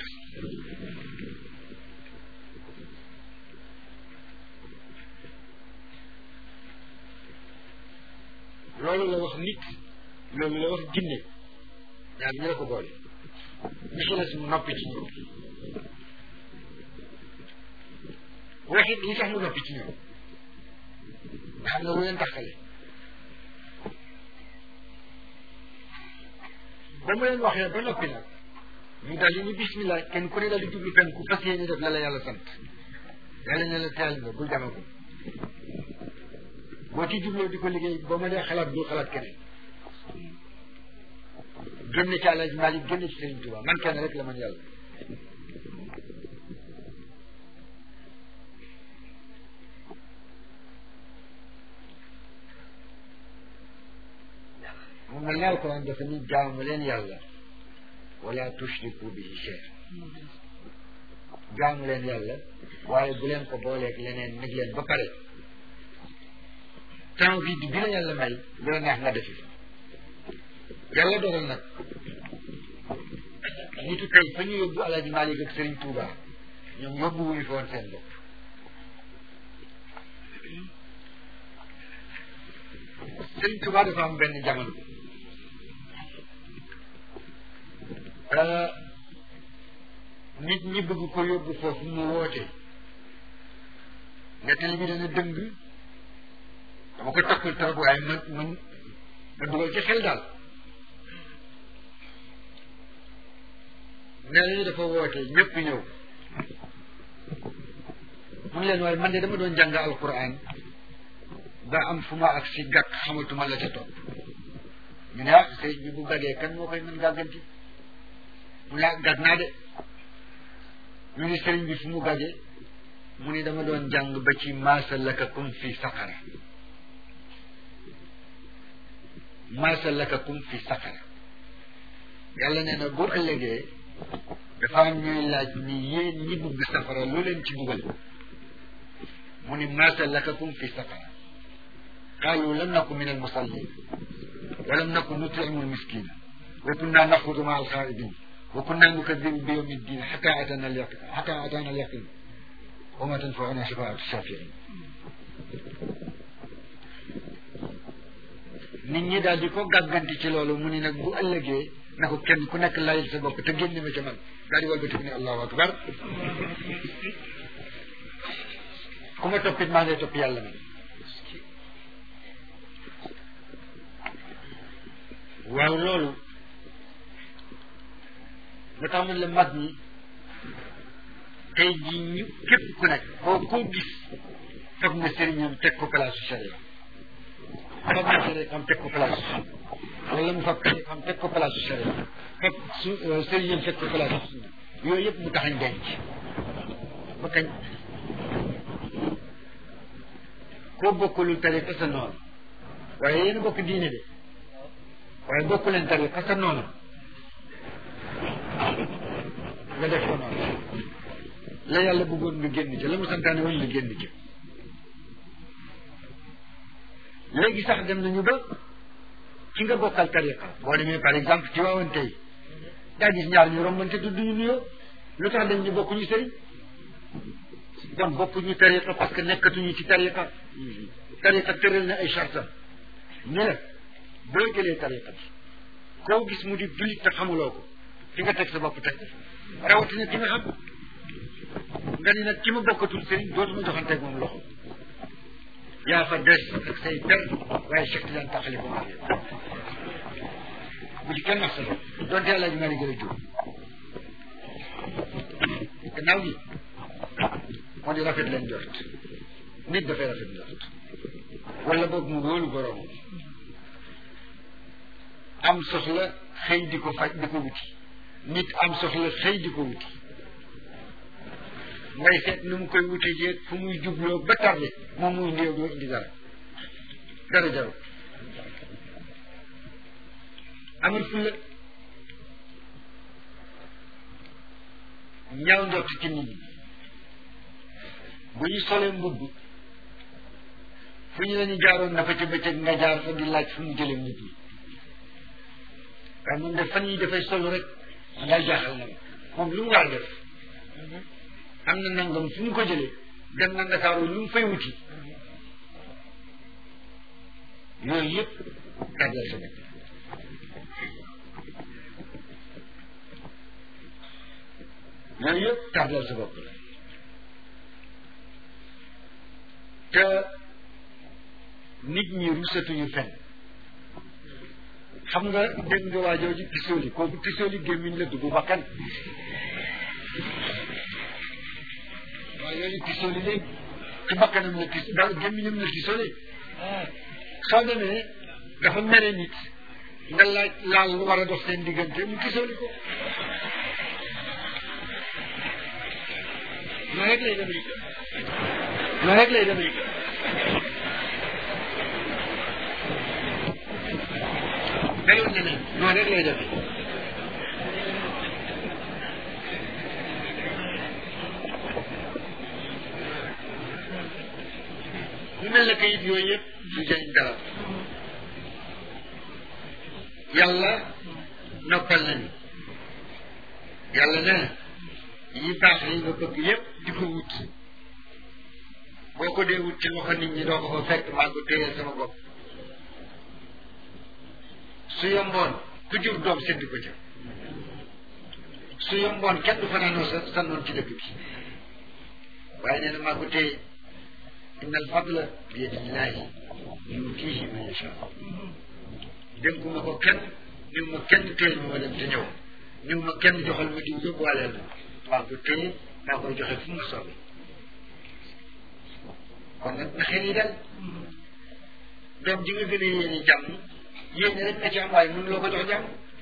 loolu la wax nit loolu la wax jinne ñaar ñi la ko boole ñu ci des mu noppi ci ñoom waxit li tax mu noppi ci ñoom nga xam ne lu leen taxale ba mu leen waxee ba noppi nag ñu daal di ñu bismillah kenn ku ne daal di jublu penku fas yéene def la la yàlla sant yàlla ne la teel nga bul demagum boo ci jubloo di ko liggéey boo ma dee xalaat bul xalaat keneen génn ci Alaaji Maalik génn ci Sëriñ Tuubaa man kenn rek la man yàlla mu mel ne alquran dafa ni jaamu leen yàlla wala tushriku bihi shay jaamu leen yàlla waaye bu leen ko booleeg leneen nag leen ba pare temps vide bi la yàlla may lu la neex nga defi yàlla dogal nag nitu tey fa ñu yóbbu Alaaji Maalik ak Sëriñ Tuuba ñoom yóbbu wuñu fi woon seen bopp Sëriñ Tuuba dafa am benn jamono nit ñi bëgg ko yóbbu foofu mu woote nettali bi dana dëng dama ko takkul trop waaye man man ma dugal ci xel daal nee nañu dafa woote ñëpp ñëw mu leen waaye man de dama doon jàng alquran ba am fu ma ak si gàkk xamatuma la ca topp ñu ne ah sëriñ bi bu gàggee kan moo koy mën gàgganti mu ne gàgg naa de ñu ne sëriñ bi fu mu gàggee mu ni dama doon jàng ba ci maasa lakakum fi saqara maasa lakakum fi saqara yàlla nee na bu ëllëgee dafa am ñuy laaj ni yéen ñi bëgg safara lu leen ci dugal mu ni maasa lakakum fi saqara qaalu lam naku min almusallin wa lam naku nutimu almiskina wa kunna naxudu maa alxaa'idin wa kunna nukadibu bi yawmi ddin xata atana alyaqin xata atana alyaqin wa ma tanfauna shafaatu shafiin nit ñi daal di ko gàgganti ci loolu mu ni nag bu ëllëgee na ko kenn ku nekk layil sa bopp te génn ma ca man daal di walbati ne allahu akbar ku ma toppit maa ngay topp yàlla man waaw loolu nga tax man la mag ñi tey jii ñu képp ku nekk koo koo gis fab na sëriñam teg ko place charia fab na sëriñam teg ko place wala mu fab xam teg ko place charia fab su sëriñam teg ko place sunna yooyu yëpp mu taxañ denc ba kañ koo bokkalul tariqa sa noonu waaye yéen a bokk diine de waaye bokku leen tariqa sa noonu nga def ko noonu la yàlla bëggoon nga génn ci la mu santaane woon nga génn ci léegi sax dem nañu ba ci nga bokkal tariqa boo demee par exemple ci waawoon tey daa gis ñaar ñu rombante du duñu nuyoo lu tax dañ ñu bokkuñu sëriñ kon bokkuñu tariqa parce que nekkatuñu ci tariqa tariqa tëral na ay chartam ñu la boo jëlee tariqa bi koo gis mu di jullit te xamuloo ko fi nga teg sa bopp teg rawatina ki nga xam nga ni nag ki ma bokkatul sëriñ dootuma joxanteeg moom loxo yaa fa des ak say per waaye Cheikh Tidiane taxali ko mag bu ci kenn wax sa bopp donte yàlla ji maa gën a jóg gannaaw gi moo di rafet leen jort nit dafay rafet jort wala boog mu wóolu borom am soxla xëy di ko faj di ko wuti nit am soxla xëy di ko wuti ngay seet nu mu koy wuti jeeg fu muy jubloo ba tarde moom muy néew doo indi dara dara jaru amul fulla ñaaw njort ci nit ñi bu ñu solee mbubb fu ñu lañu jaaroon na fa ca bëccëg nga jaar fa di laaj fu mu jëlee mbubb mi waaye moom de fan yi dafay solu rek ngay jaaxal na ma moom lu mu war a def am na nangam fu mu ko jëlee dem na Ndakaaru lu mu fay wuti yooyu yëpp tardel sa bopp yooyu yëpp tardel sa bopp la te nit ñi rusatuñu fen xam nga dégg nga waa jooju pisooli kooku pisooli gémmiñ la dugg bakkan waa jooju pisooli léegi ci bakkanam la pis daal gémmiñam la pisooli soo demee dafa mere nit nga laaj laal lu war a dox seen diggante mu pisooli ko noonu rek lay demee noonu rek lay demee melul ne ne noonu rek lay demee mu mel ne kayit yooyu yëpp du jëriñ dara yàlla noppal nañu yàlla nee na yi baax yi nga bëgg yëpp di ko wut boo ko dee wut ci loxo nit ñi doo ko fa fekk maa ko téyeel sama bopp su yomboon ku jur doom sedd ko ca su yomboon kenn du fanaanoo sa sa noon ci dëkk bi waaye nee na maa ko téye inna al fadla bi yadillahi yutiihi man yasha dénku ma ko kenn niw ma kenn téyel ma ma dem te ñëw niw ma kenn joxal ma diw yóbbuwaaleel ma maa ko téye maa koy joxe fu mu soobee kon nag na xel yi dal doom ji nga gën a yéene jàmm yéene rek nga ci am waaye mënuloo ko jox jàmm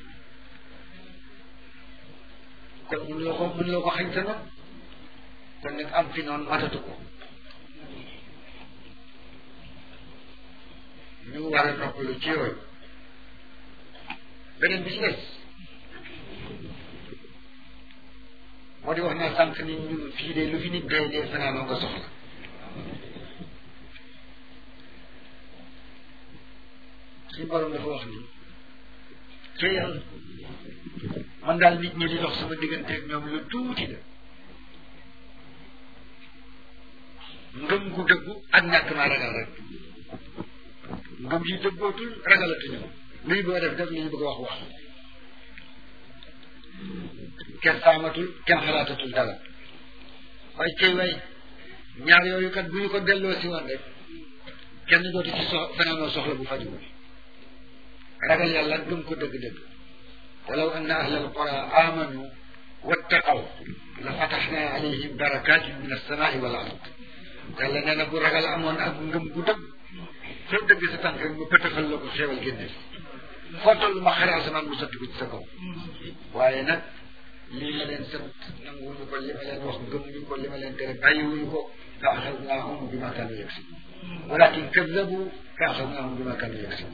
kon mënuloo ko mënuloo ko xañ sa noonu kon nag am fi noonu matatu ko ñu war a noppalu ci yooyu beneen bi ci des moo di wax naa sànq ni ñun fii de lu fi nit dee dee fanaanoo nga soxla suñu borom dafa wax ni ci yàlla man daal nit ñi di dox sama diggante ak ñoom lu tuuti la ngëm gu dëggu ak ñàkk maa ragal rek ngëm yi dëggootul ragalatuñu luy boo def def li ñu bëgg a wax wax kenn saamatul kenn xalaatatul dara waaye cey way ñaar yooyu kat bu ñu ko delloo si woon rek kenn dootu ci sox fanaanoo soxla bu fajugul ragal yàlla gëm ko dëgg-dëgg walaw anna ahla alqura amanu wattaqaw la fataxna alayhim barakatin min alsamai wal ard yàlla nee na bu ragal amoon ak ngëm gu dëgg foo dëgg sa tànk rek mu pëtëxal la ko xéewal génne foo toll ma xare asamaan mu sotti ko ci sa kaw waaye nag lii ma leen sant nanguwuñu ko li ma leen wax gëmuñu ko li ma leen tere bàyyiwuñu ko fa axadnaahum bima kaanu yaksib walakin kadabu fa axadnaahum bima kaanu yaksib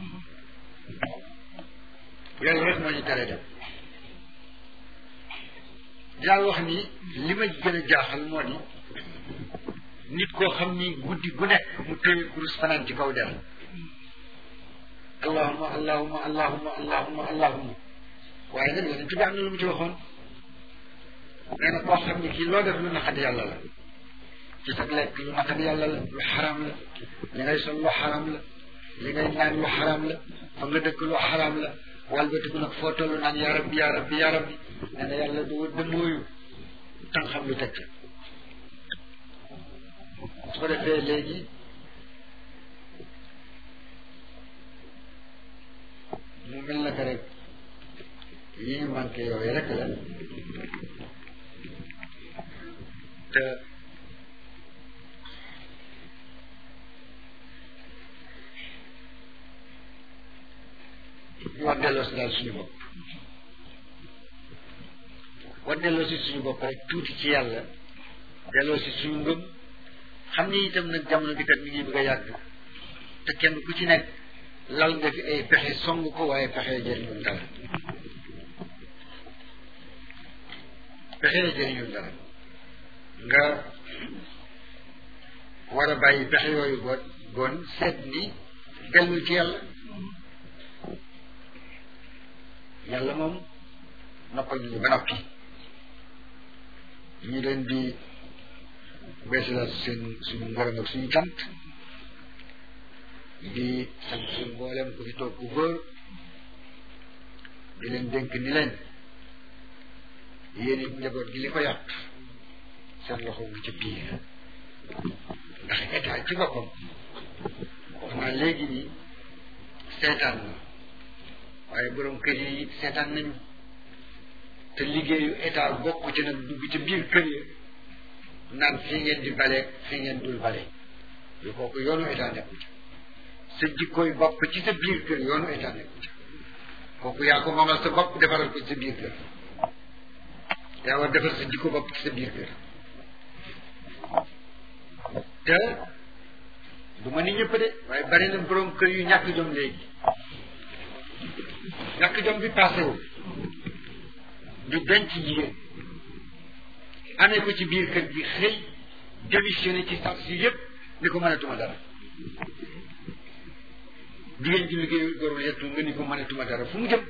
loolu rek moo ñu tere dem dinaa wax ni li ma gën a jaaxal moo di nit koo xam ni guddi gu nekk mu téye kurus fanaan ci kaw der allahuma allahuma allahuma allahuma allahuma waaye nag yonent bi am na lu mu ci waxoon nee na koo xam ni kii loo def lu naqadi yàlla la ci sa lekk lu naqadi yàlla la lu xaram la li ngay sol lu xaram la li ngay naan lu xaram la fa nga dëkk lu xaram la walbatiku nag foo toll naan yaa rabbi yaa rabbi yaa rabbi nee na yàlla du dëmmooyu tan xam lu teg ca su ko defee léegi mu mel na que rek yi ñu manqué yooyu rek la te ñu war delloo si daal suñu bopp war delloo si suñu bopp rek tuuti ci yàlla delloo si suñu ngëm xam ni itam nag jamono bi kat mi ngi bëgg a yàgg te kenn ku ci nekk lal nga fi ay pexe song ko waaye pexe jëriñul dara pexe jëriñul dara nga war a bàyyi pexe yooyu boot bon seet ni dellul ci yàlla yàlla moom noppal ñu ba noppi ñu leen di beesalaat seen suñu ngërëm ak suñu cant di sant suñu mboolem ku fi toog ku góor di leen dénk ni leen yéen it njaboot gi li ko yàq seen loxo ngi ci biir ndax état ci boppam wax naa léegi ni seetaan na waaye borom kër yi seetaan nañu te liggéeyu état bokk ci nag dugg ci biir kër yi naan fii ngeen di bale fii ngeen dul bale yu kooku yoonu état nekku ci sa jikkooy bopp ci sa biir kër yoonu état nekku ci kooku yaa ko moomal sa bopp defaral ko ci sa biir kër yaa war defar sa jikko bopp ci sa biir kër te du ma ni ñëpp de waaye bari na borom kër yu ñàkk jom léegi ñàkk jom bi passé wu di denc jigéen amee ko ci biir kër gi xëy démissionné ci sax si yëpp ni ko mënatuma dara jigéen ji liggéeyul gorul yettu nga ni ko mënatuma dara fu mu jëm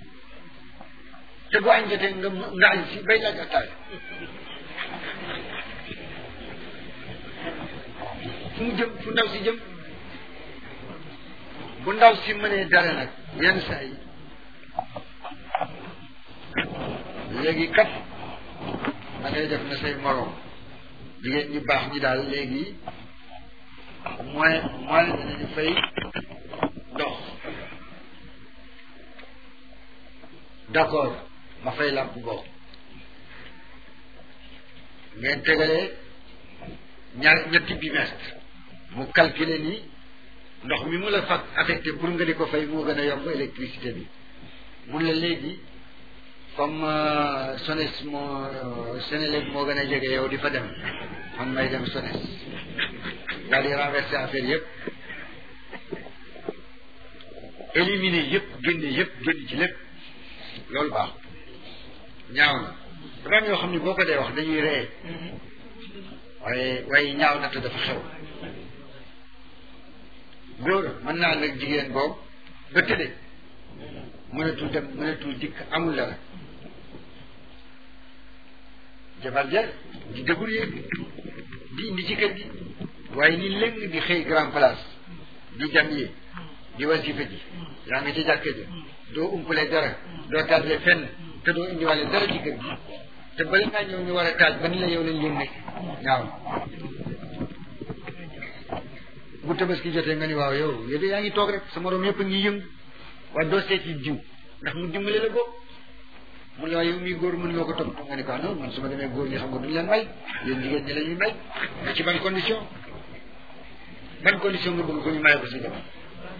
te bu añ jotee nga nga añ si bay laaj attaaya fu mu jëm fu ndaw si jëm bu ndaw si mënee dara nag yenn saa yi léegi kat da ngay def na say morom jigéen ñi baax ñi daal léegi moins moins danañu fay ndox d'accord ma fay làmp boobu ngeen tegalee ñaar ñetti bimestre mu calculer ni ndox mi mu la fat affecté pour nga di ko fay moo gën a yomb électricité bi mun la léegi comme SONES moo Sénélec moo gën a jege yow di fa dem man may dem SONES daal di renverser affaire yëpp éliminer yëpp génne yëpp génn ci lépp loolu baax ñaaw na dafa am yoo xam ne boo ko dee wax dañuy ree waaye waaye ñaaw na te dafa xew góor mën naa nag jigéen boobu ba tëdde mënatul dem mënatul dikk amul dara jabar ja di débrouiller di indi ci kër gi waaye ni léng di xëy grand place di jam yi di wasifa ji yaa ngi ci jàkka ji doo umpale dara doo tardé fenn te doo indiwale dara ci kër gi te bala ngaa ñëw ñu war a taaj ba ni la yow lañ yëm nekk waaw bu tabaski jotee nga ni waaw yow yow de yaa ngi toog rek sa morom yëpp a ngi yëngu waaye doo seeti jiw ndax mu dimbale la bopp mun la waaye yow mii góor mën nga ko topp nga ni ko non man su ma demee góor ñi xam nga duñ leen may yéen jigéen ñi la ñuy may mais ci ban condition ban condition nga bëgg ko ñu maye ko si jamono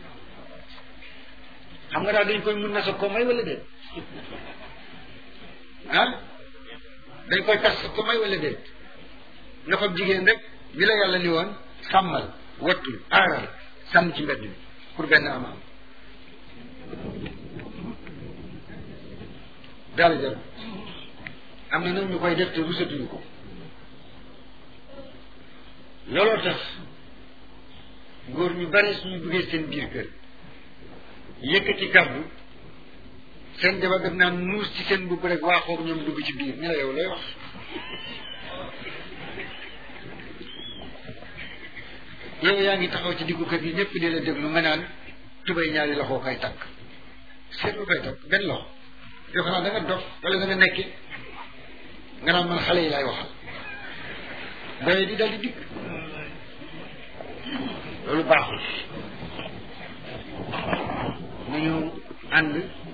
xam nga daal dañ koy mun na sa ko may wala déet ah dañ koy tas sa ko may wala déet nga fab jigéen rek bi la yàlla ni woon sàmmal wattul aaral sànni ci mbedd bi pour benn amaam dara jar am na nag ñu koy def te rusatuñu ko looloo tax góor ñu bare suñu duggee seen biir kër yëkkati kàddu seen jabar def naan nuus ci seen bubb rek waa xoog ñoom dugg ci biir ni la yow lay wax yow yaa ngi taxaw ci diggu kër gi ñëpp di la déglu nga naan tubay ñaari loxo koy takk seetlu koy takk benn loxo yoo xam da nga dof wala da nga nekke nga naan man xale yi laay waxal doye di dal di dikk loolu baaxul nañu ànd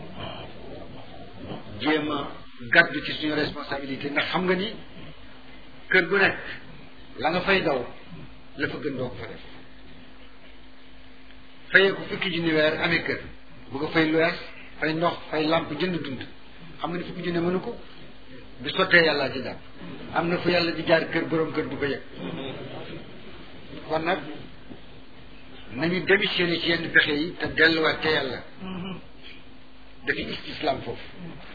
jéem a gàddu ci suñu responsabilité ndax xam nga ni kër gu nekk la nga fay daw la fa gën doo ko fa def fayee ko fukki junni weer amee kër bu ko fay luwees fay ndox fay làmp jënd dund xam nga ni fukki junni mënu ko du sottee yàlla ci jàpp am na fu yàlla di jaar kër borom kër du ko yëg kon nag nañu démissionné ci yenn pexe yi te delluwaat te yàlla dafi istislam foofu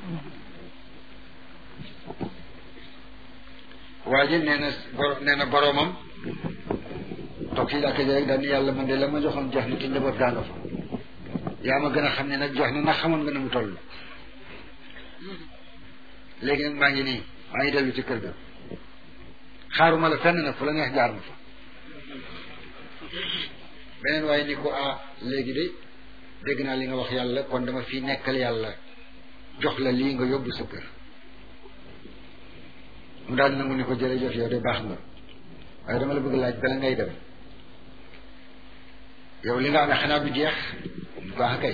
waa ji nee na boro nee na boroomam toog ci jàkka ji rek daal ni yàlla man de la ma joxoon jox na te njaboot gaa nga fa yaa ma gën a xam ne nag jox na ndax xamoon nga ne mu toll léegi nag maa ngi nii maa ngi dellu ci kër ga xaaruma la fenn nag fu la neex jaar ma fa beneen waaye ni ko ah léegi de dégg naa li nga wax yàlla kon dama fi nekkal yàlla jox la lii nga yóbbu sa kër mu daal nangu ni ko jërëjëf yow de baax nga waaye dama la bëgg laaj bala ngay dem yow li nga amee xanaa du jeex mu ko ah kay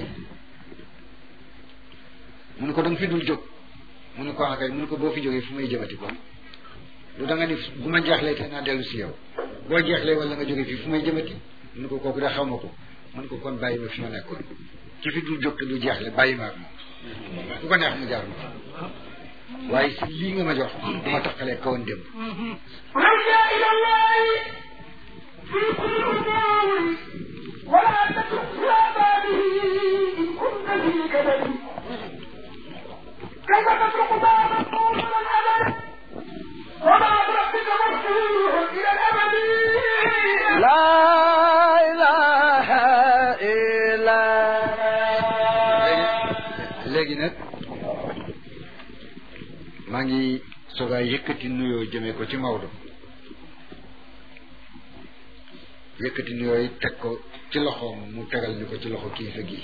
mu ne ko da nga fi dul jóg mu ne ko ah kay mu ne ko boo fi jógee fu may jëmati ko lu da nga ni bu ma jeexlee te naa dellu si yow boo jeexlee wala nga jógee fii fu may jëmati mu ne ko kooku de xaw ma ko mu ne ko kon bàyyi ma fi ma nekkoon ki fi dul jóg te du jeexle bàyyi ma ak moom ku ko neex mu jaar ma waaye si lii nga ma jox du ma taqalee kawoon démb رجع إلى الله في كل أمور ولا تترك يا بابه إن كنت في كبد كيف تترك بابا طول الأبد وباب ربك مفتوح إلى الأبد لا إله إلا léegi nag maa ngi soogaa yëkkati nuyoo jëmee ko ci Maodo yëkkati nuyoo yi teg ko ci loxoom mu tegal ni ko ci loxo kilifa gi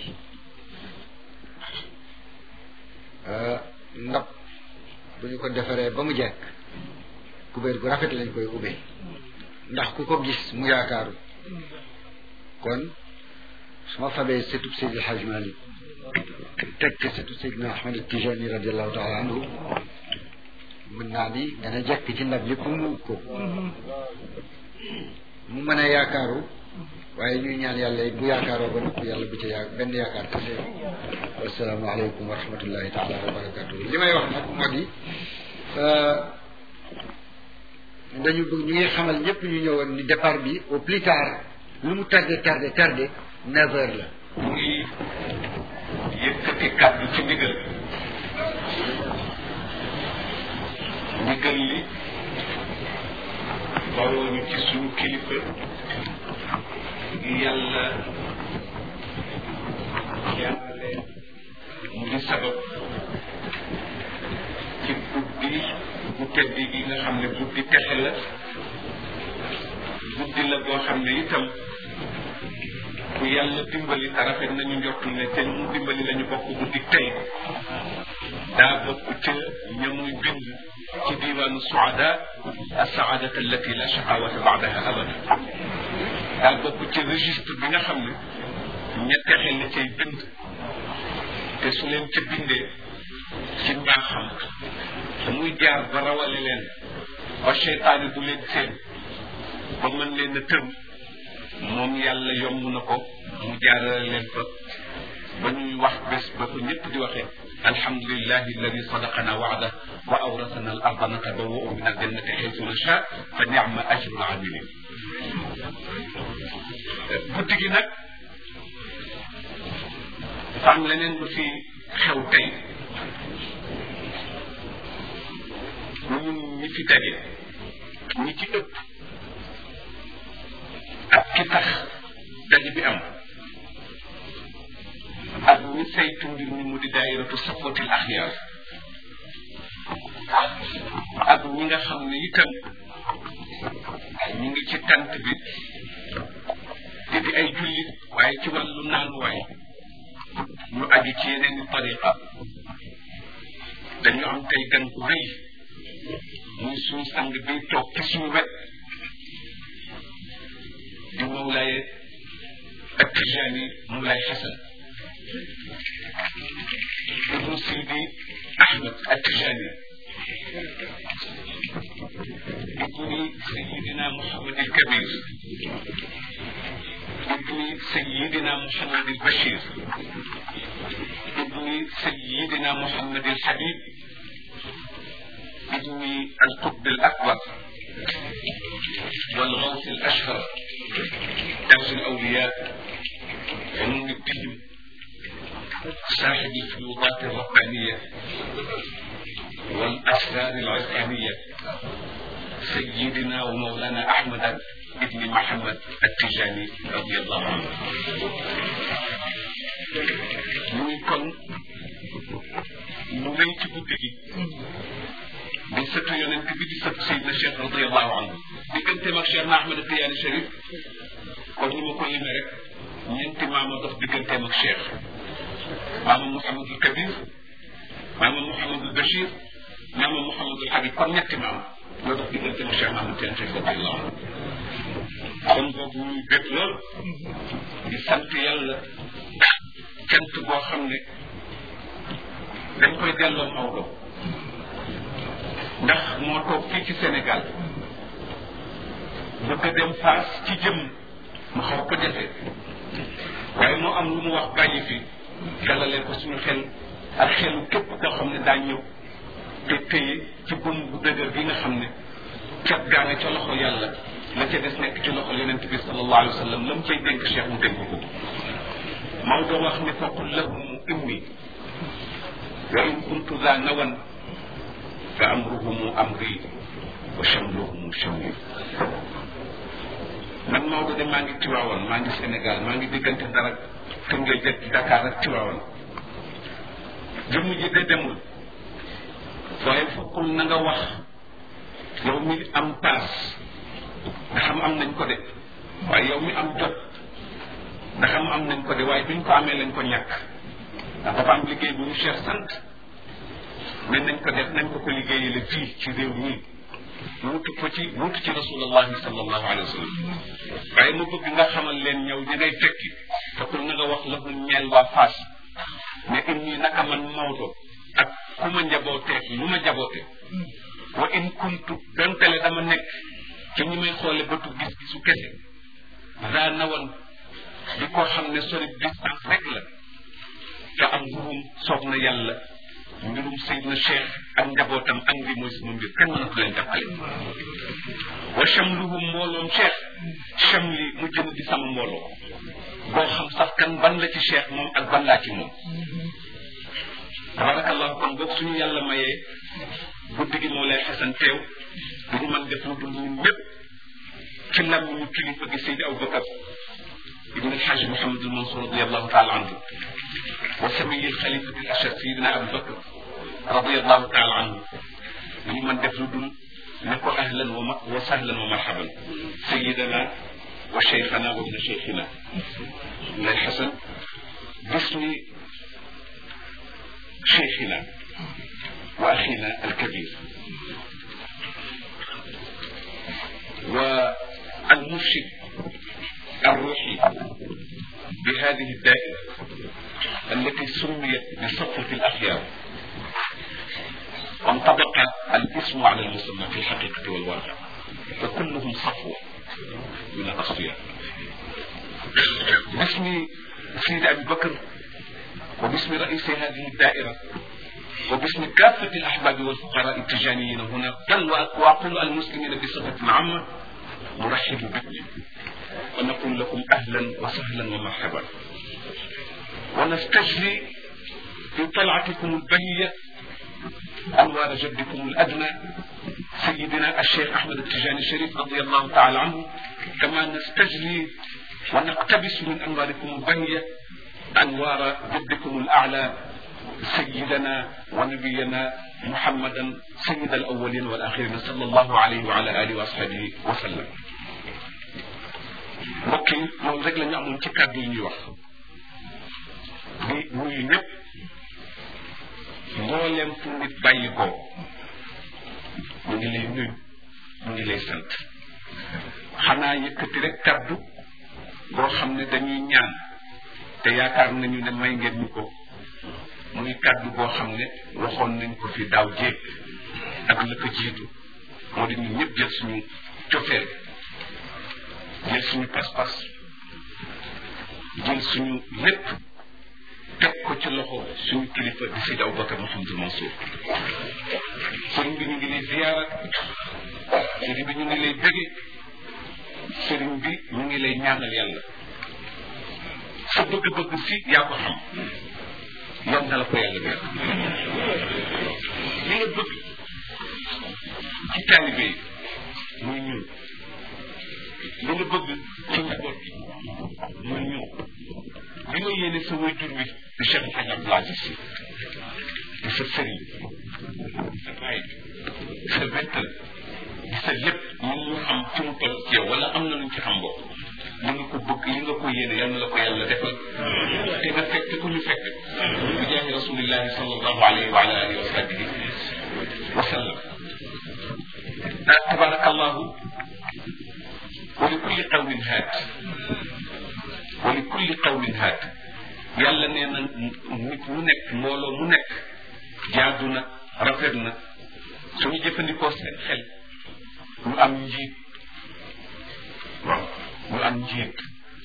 ndab bu ñu ko defaree ba mu jekk kubéer gu rafet lañ koy ubbee ndax ku ko gis mu yaakaaru kon su ma fabee setub Seydi El Hadj Malick teg ci setub Seydina Ahmad Tijani radiallahu taala anhu mën naa ni dana jekk ci ndab lépp mu ko mu mën a yaakaaru waaye ñuy ñaan yàlla bu yaakaaroo ba noppi yàlla bu ca yaa benn yaakaar kese wasalaamaaleykum wa rahmatullahi taala wa barakatuh li may wax nag moo di dañu bëgg ñu ngi xamal ñëpp ñu ñëwoon ni départ bi au plus tard lu mu tardé tardé tardé neuf heures la mu ngi yëkkati kàddu ci ndigal ndigal li bawoo ñu ci suñu kilifa gi yàlla jaarale mu di sabab ci guddi bu tedd gi nga xam ne guddi texe la guddi la boo xam ne itam ku yàlla dimbali te rafet nañu njortu ne te mu dimbali lañu bokk guddi tey daa bokk ca ña muy bind ci diiwaanu suada asaadat allati la shaqawata baadaha abada daa bokk ci registre bi nga xam ne ña texe la cay bind te su leen ca bindee ci mbaaxam te muy jaar ba rawale leen ba cheytaani du leen seen ba mën leen a tëm moom yàlla yomb na ko mu jaarale leen fa ba ñuy wax bés ba ko ñëpp di waxee alhamdulillahi alladi sadaqana waada wa awrasana al arda natabawwa'u min aljannati xaytu nasha fa nicma ajru al amilin guddi gi nag dafa am leneen lu fi xew tey ñun ñi fi daje ñi ci ëpp ak ki tax daje bi am ak ñi saytu mbir mi mu di daayiratu sapotil axyaar ak ñi nga xam ne itam ñu ngi ci tant bi te di ay jullit waaye ci wàllu naanuwaay ñu aju ci yeneen i tariqa dañu am tey gan ku rëy muy suñu sang bi toog ci suñu wet di Mawlaaye ak Tijaani Mawlaay Xasan ibnu Sidi Ahmed ak Tijaani ibni Sayidina Muhammad il Kabir ibni Sayidina Muhammad il Bachir ibni Sayidina Muhammad il Habib ibni القطب الأكبر والغوث الأشهر درس الأولياء علوم الدين صاحب الفيوضات الربانية والأسرار العرفانية سيدنا ومولانا أحمد ابن محمد التجاني رضي الله عنه muy kon mu lay ci guddi gi di sëtu yonent bi di sëtu Seydina Cheikh radiallahu anhu digganteem ak Cheikh na Ahmed Tidiane Chérif kon ni ma ko limee rek ñeenti maama dox digganteem ak Cheikh maama Mouhamadul Kabir maama Mouhamadul Bachir maama Mouhamadul Habib kon ñetti maama ñoo dox digganteem ak Cheikh Ahmed Tidiane Chérif radiallahu anhu kon boobu ñuy bég lool di sant yàlla cant boo xam ne dañ koy delloo Maodo ndax moo toog fii ci Sénégal bëgg a dem Fass ci jëm mu xaw ko jafe waaye moo am lu mu wax bàyyi fi dalalee ko suñu xel ak xelu képp koo xam ne daa ñëw te téye ci bëm bu dëgër gi nga xam ne cat gaa nga ca loxo yàlla la ca des nekk ci loxo yonent bi sallallahu alayhi wa sallam la mu cay dénk cheikh mu dénk ko Maodo wax ne faqul lahum inni wa in kuntu za nawan fa amruhumu amri wa shamluhumu shamli man Maodo de maa ngi Tiwaawan maa ngi Sénégal maa ngi diggante dara Tëngéej jëkk Dakar ak Tiwaawan jëmm ji de demul waaye fokkul na nga wax yow mi am paas nga xam am nañ ko de waaye yow mi am jot nga xam am nañ ko de waaye biñ ko amee lañ ko ñàkk ndax dafa am liggéey bu ñu cher sant ne nañ ko def nañ ko ko liggéeyale fii ci réew mi wuutu ko ci wuutu ci rasulullahi sallallahu alayhi wa sallam waaye ma bëgg nga xamal leen ñëw ñi ngay tekki te pour na nga wax la mu ñeel waa Fass ne inni naka man Maodo ak ku ma njabooteek lu ma jaboote wa in kuntu dontale dama nekk ci ñi may xoole bëtu gis-gisu kese daa nawan di ko xam ne sori distance rek la te am ngurum soob na yàlla mbirum Seydina Cheikh ak njabootam ak bi mooy sama mbir kenn mënatu leen jàppale wa chamluhum mbooloom Cheikh chamli mu jëm di sama mbooloo boo xam sax kan ban la ci Cheikh moom ak ban laa ci moom tabarakallahu kon boog suñu yàlla mayee guddi gi moo lay xasan teew duñu mën def lu dul ñun ñëpp ci lam ñu kilifa gi Seydi Aboubacar ibn alxaaj Mouhamadul Mansour radiallahu taala anhu wa samiyi alxalifati al ashar Seydina Aboubacar radiallahu taala anhu duñu mën def lu dul ne ko ahlan wa wa sahlan wa marhaban sayidana wa cheikhana wa ibna cheikhina lay xasan bismi cheikhina wa axina alkabir والمرشد الروحي بهذه الدائرة التي سميت بصفوة الأخيار وانطبق الاسم على المسمى في الحقيقة والواقع فكلهم صفوة من الأصفياء باسم سيد أبي بكر وباسم رئيس هذه الدائرة وباسم كافة الأحباب والفقراء التجانيين هنا بل وأقول المسلمين بصفة عامة نرحب بكم ونقول لكم أهلا وسهلا ومرحبا ونستجري في طلعتكم البهية أنوار جدكم الأدنى سيدنا الشيخ أحمد التجاني الشريف رضي الله تعالى عنه كما نستجري ونقتبس من أنواركم البهية أنوار جدكم الأعلى سيدنا ونبينا محمدا سيد الأولين والآخرين صلى الله عليه وعلى آله وأصحابه وسلم mbokk yi loolu rek la ñu amoon ci kàddu yi ñuy wax di nuyu ñëpp mbooleem fu nit bàyyi ko mu ngi lay nuyu mu ngi lay sant xanaa yëkkati rek kàddu boo xam ne dañuy ñaan te yaakaar nañu ne may ngeen ñu ko muy kàddu boo xam ne waxoon nañ ko fi daaw jéeg ak la ko jiitu moo di ñun ñëpp jël suñu cofeel jël suñu pas-pas jël suñu lépp teg ko ci loxo suñu kilifa di Seydi Aboubacar Mouhamadou Mansour sëriñ bi ñu ngi lay ziyaara sëriñ bi ñu ngi lay bëgge sëriñ bi ñu ngi lay ñaanal yàlla sa bëgg-bëgg si yaa ko xam yal na la ko yàlla def li nga bëgg ci taalibe yi muy ñun li nga bëgg ci njaboot gi muy ñun li nga yéene sa waajur wi di Cheikh Hadj Abdoul Aziz Sy di sa sëriñ di sa baay sa wettal di sa lépp ñun ñu xam ci mu toll ci yow wala am na luñ ci xam bopp li nga ko bëgg li nga ko yéene yal na la ko yàlla defal te nga fekk ku ñu fekk bi jaahi rasulillahi sallallahu alayhi wa ala alihi wa sahbihi wa sallam tabarakallahu wa li kulli qawmin haat wa li kulli qawmin haat yàlla nee na nit mu nekk mbooloo mu nekk jaadu na rafet na suñu jëfandikoo seen xel ñu am njiit waaw ñu am njiit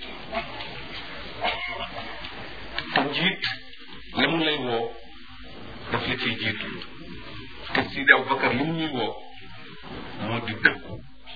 te njiit la mu lay woo daf la ciy jiitu te Sidi Aboubacar li mu ñuy woo moo di dëggu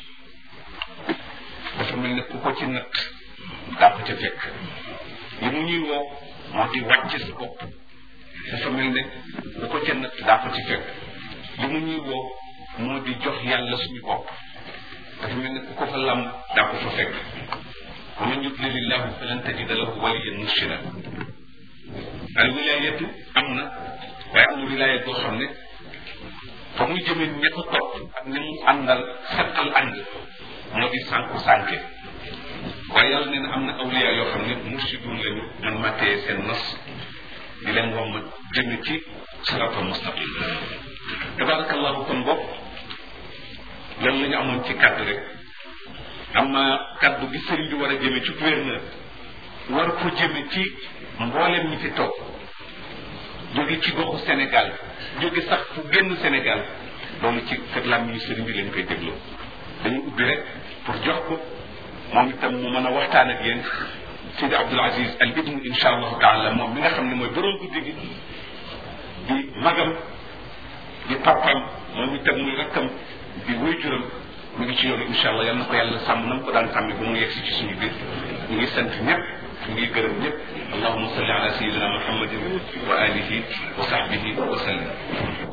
dafa mel ne ku ko ci natt daa ko ca fekk li mu ñuy woo moo di wàcce sa bopp dafa mel ne ku ko ca natt daa ko ci fekk li mu ñuy woo moo di jox yàlla suñu bopp dafa mel ne ku ko fa lam daa ko fa fekk wa man yudlilillahu falan tajida lahu waliyan murshida al wilayatu am na waaye amul wilayat boo xam ne fa muy jëmee ña ko topp ak ni mu àndal settal ànd moo di sànku sànke waaye yàlla nee na am na awliya yoo xam ne mursidun lañu man ma téye seen nos di leen wom ma jëme ci siratal mustaqim tabarakallahu kon bopp lan la ñu amoon ci kàddu rek am na kàddu bi sëriñ bi war a jëme ci gouverneur war ko jëme ci mboolem ñi fi toog jóge ci goxu Sénégal jóge sax fu génn Sénégal loolu ci kër làmmiñu sëriñ bi lañ koy dégloo dañu ubbi rek pour jox ko moom itam mu mën a waxtaan ak yéen Sidi Abdoul Aziz al ibnu insha allahu taala moom mi nga xam ne mooy borom guddi gi di magam di papam moom itam muy rakkam di wéyjuram mu ngi ci yoonu insha allah yal na ko yàlla sàmm na mu ko daan sàmmi ba mu yegsi ci suñu biir ñu ngi sant ñëpp ñu ngi gërëm ñëpp allahuma salli ala sayidina muhammadin wa alihi wa sahbihi wa sallim